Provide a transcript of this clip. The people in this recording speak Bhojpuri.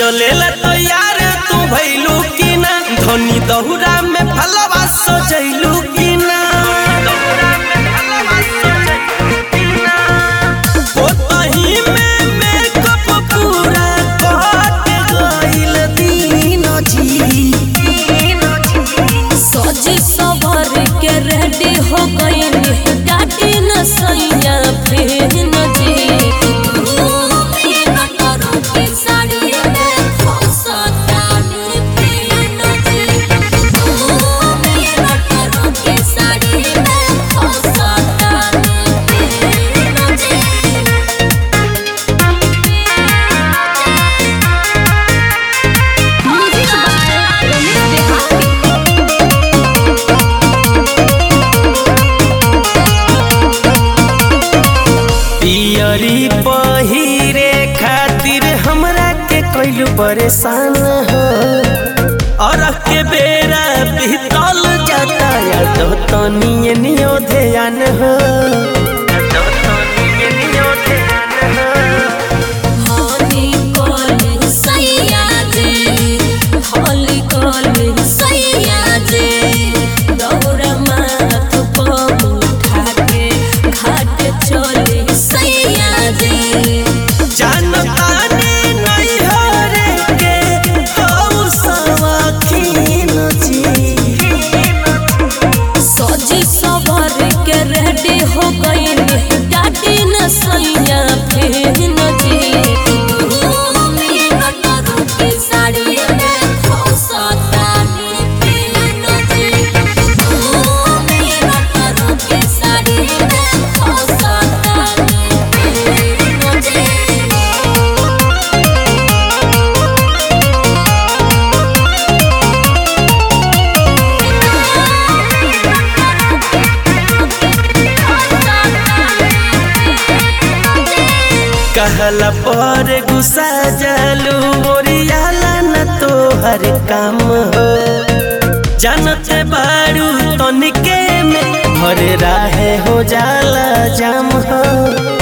चलेला तो यार तू भइलू की ना धनी दहुरा में फलवा सजैलू की ना ओतही में मेकअप पूरा कट गइल दीनो जी सजी सवर के रेडी हो गई डाटी न सैया फिर न जी साड़ी में फसतानी फिर न जी साड़ी में फसतानी फिर न जी म्यूजिक बाय रमेश देहाती पियरी पहिरे खातिर हमरा के कइलू परेशान हो और के बेरा बीतल जाता या तो तनिए नियो ध्यान हो हनी कॉल सैया जे हली कॉल सैया जे दौरा माथ पर उठा के घाट चले सैया जे जानता ने नहीं हो रे के हो सवाखीन जी सजी सवर के रेडी हो गई डाटी न सैया फिर न जी साड़ी में फसतानी फिर न जी साड़ी में फसतानी फिर न जी कहला पर गुस्सा जलू ओरियाला न तोहर काम हो जानते बारू तनिके में भर राहे हो जाला जाम हो